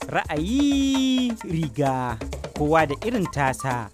Ra'ayi riga kowa da irin tasa.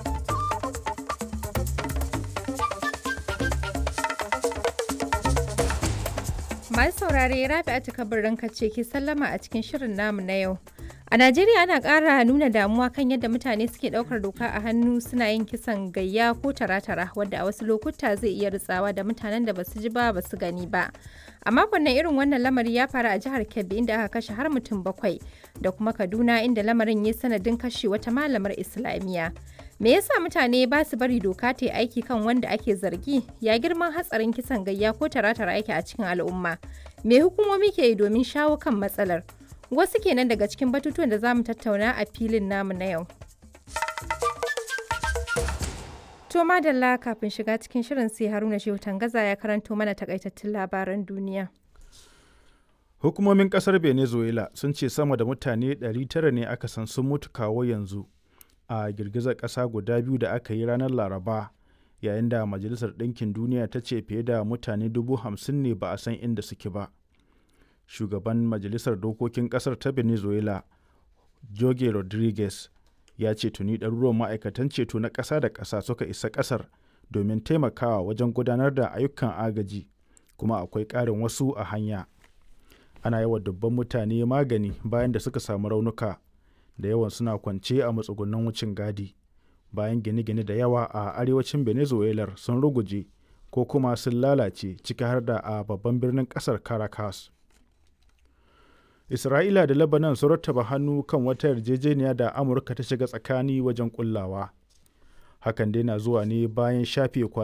Masu saurare Rabi'atu kabarin ce ke sallama a cikin shirin namu na yau. A Najeriya ana ƙara nuna damuwa kan yadda mutane suke ɗaukar doka a hannu suna yin kisan gayya ko tara-tara wadda a wasu lokuta zai iya ritsawa da mutanen da basu ji ba basu gani ba. A makon nan irin wannan lamari ya faru a jihar Kebbi inda aka kashe har mutum bakwai da kuma Kaduna inda lamarin ya sanadin kashe wata malamar Islamiyya. Me yasa mutane ba su bari doka ta yi aiki kan wanda ake zargi? Ya girman hatsarin kisan gayya ko tara-tara yake a cikin al'umma? Me hukumomi ke yi domin shawo kan matsalar? Wasu kenan daga cikin batutuwan da za mu tattauna a filin namu na yau. To madalla kafin shiga cikin shirin sai Haruna Shehu Tangaza ya karanto mana takaitattun labaran duniya. Hukumomin kasar Venezuela sun ce sama da mutane 900 ne aka san sun mutu kawo yanzu a girgizar ƙasa guda biyu da aka yi ranar Laraba yayin da Majalisar Ɗinkin Duniya ta ce fiye da mutane dubu hamsin ne ba a san inda suke ba. Shugaban Majalisar Dokokin ƙasar ta Venezuela, Jorge Rodriguez, ya ce tuni ɗaruruwan ma'aikatan ceto na ƙasa da ƙasa suka isa ƙasar domin taimakawa wajen gudanar da ayyukan agaji kuma akwai ƙarin wasu a hanya. Ana yawa dubban mutane magani bayan da suka samu raunuka da yawan suna kwance a matsugunan wucin gadi bayan gine-gine da yawa a arewacin venezuela sun ruguje ko kuma sun lalace ciki har da a babban birnin kasar caracas isra'ila da lebanon sun rattaba hannu kan wata yarjejeniya da amurka ta shiga tsakani wajen kullawa hakan dai na zuwa ne bayan shafe